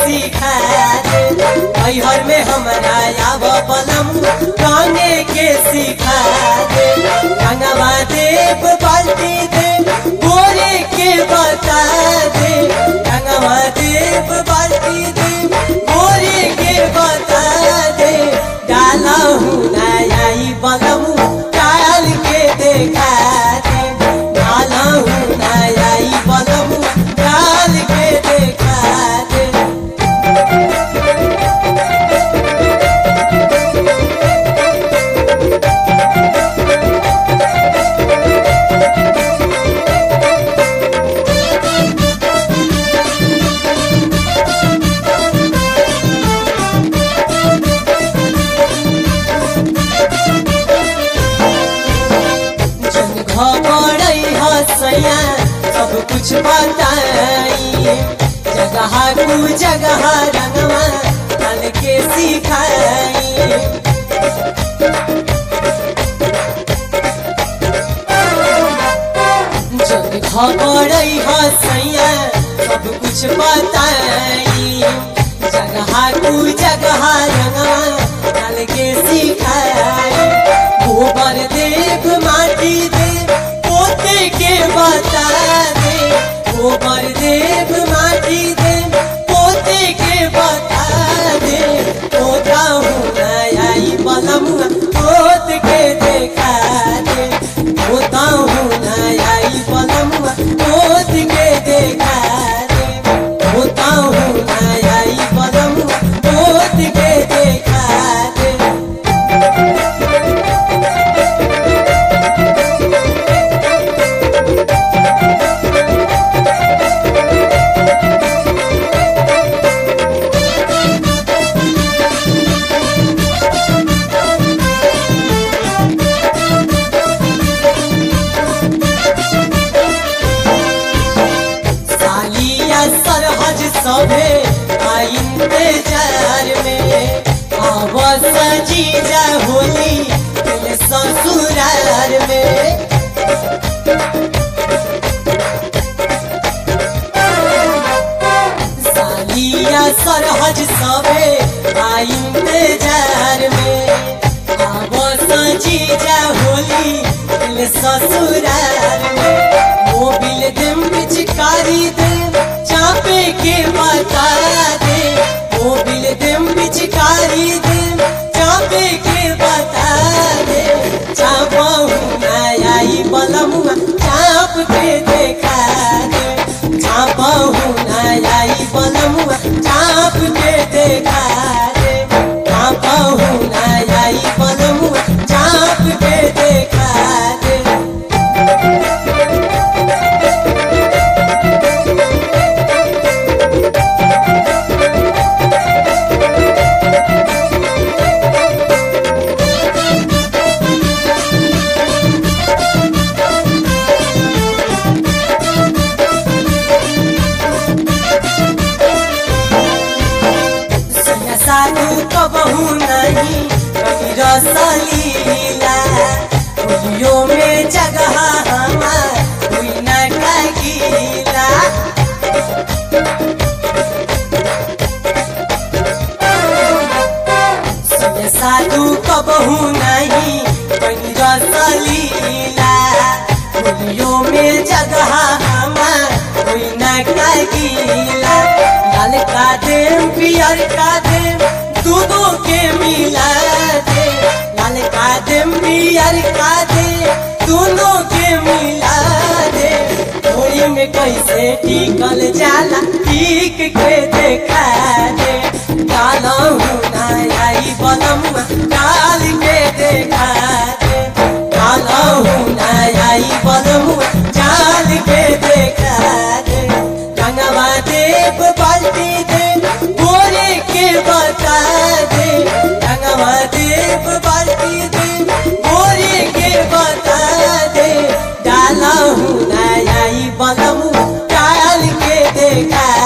सिखा दे हर में हमरा आव बलम रंगे के सिखा दे रंगवा देव बाल्टी दे गोरे के बता दे रंगवा देव बाल्टी दे गोरे के बता दे डाला हूँ नयाई बलम डाल के देखा दे डाला हूँ नयाई बलम डाल के देखा दे जन घबड़ै हसैया सब कुछ बताई जगह कु जगह रंगवा डाल के सिखाई जन घबड़ै हसैया सब कुछ बताई जगह कु जगह रंगवा डाल के सिखाई गोबर देव माटी दे पोते के बता दे गोबर देव माटी दे पोते के बता दे पोता हूँ आई बलम पोत के देखा दे पोता हूँ आई बलम पोत के देखा दे पोता हूँ आई बलम पोत के देखा दे सालिया सरहज सभे आइन बेजार में आवाज जीजा होली दिल ससुरार में सालिया सरहज सभे आइन बेजार में आवाज जीजा होली दिल ससुरार में मोबिल देम पिचकारी देम चापे के बता दे मोबिल देम पिचकारी देम चापे के बता दे चापहू आई बलमुआ चाप के देखा दे चापहू आई बलमुआ चाप के देखा दे चापहू आई बलमुआ चाप के देखा दे सैया साधु कबहू नहीं कभी रसलीला होलियो में जगह हमार हुई न गीला सैया साधु कबहू नहीं कभी रसलीला होलियो में जगह हमार हुई न गीला लाल का देम पियर का देम दूधों के मिला दे लाल का देम पियर का दे दोनों के मिला दे होली में कैसे टिकल जाला टिक के देखा दे डाला हूँ ना आई बलम डाल के देखा दे डाला हूँ ना आई बलम डाल के देखा दे रंगवा देव बाल्टी दे गोरे के बता दे रंगवा देव बाल्टी दे गोरे के बता दे डाला हूँ नया बलम डाल के देखा